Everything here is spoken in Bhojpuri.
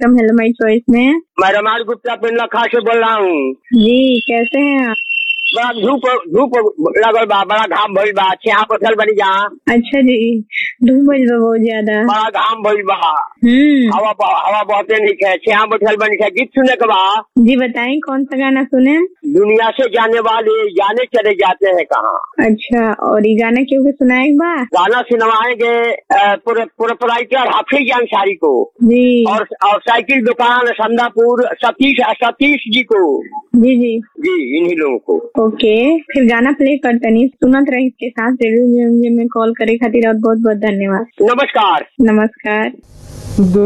कार्यक्रम हेलो माई चॉइस में मैं रमाल गुप्ता पिंडलखा से बोल रहा हूँ जी कैसे हैं आप बड़ा धूप धूप लगल बा बड़ा घाम भइल बा छेहा पथल बनी जा अच्छा जी धूप बज बा बहुत ज्यादा बड़ा घाम भइल बा हम्म हवा ब- हवा बहते नहीं है छेहा बैठल बनी है गीत सुने के बा जी बताएं कौन सा गाना सुने दुनिया से जाने वाले जाने चले जाते हैं कहाँ अच्छा और ये गाना क्यों के सुनाए एक बार गाना सुनवाएंगे प्रोपराइटर हाफिज अंसारी को जी और और साइकिल दुकान संदापुर सतीश सतीश जी को जी जी जी इन्हीं लोगों को ओके फिर गाना प्ले करतनी सुनत रही इसके साथ रेडियो में कॉल करे खातिर और बहुत बहुत धन्यवाद नमस्कार नमस्कार